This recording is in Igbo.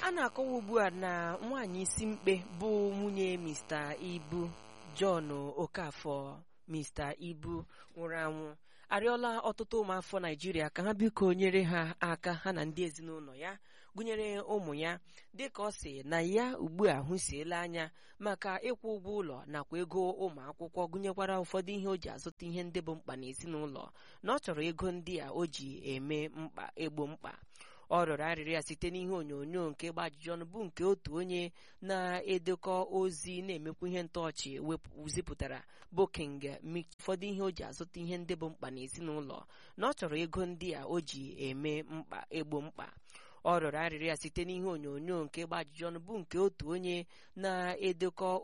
a na-akọwa ugbu a na nwaanyị isi mkpe bụ nwunye Mr. Ibu John Okafọ Mr. Ibu nwụrụ anwụ arịọla ọtụtụ ụmụafọ Naijiria ka ha biko nyere ha aka ha na ndị ezinụlọ ya gụnyere ụmụ ya dịka ọ sị na ya ugbu a hụsiela anya maka ịkwụ ụgwọ ụlọ nakwa ego ụmụ akwụkwọ gụnyekwara ụfọdụ ihe o ji azụta ihe ndị bụ mkpa n'ezinụlọ na ọ chọrọ ego ndị a o ji eme mkpa egbo mkpa ọ rịọrọ arịrịọ ya site n'ihe onyonyo nke gba ajụjụ ọnụ bụ nke otu onye na-edekọ ozi na-emekwa ihe ntọọchị zipụtara bụ King Mick ụfọdụ ihe o ji azụta ihe ndị bụ mkpa n'ezinụlọ na ọ chọrọ ego ndị a o ji eme mkpa egbo mkpa ọ rịọrọ arịrịọ ya site n'ihe onyonyo nke gba ajụjụ ọnụ bụ nke otu onye na-edekọ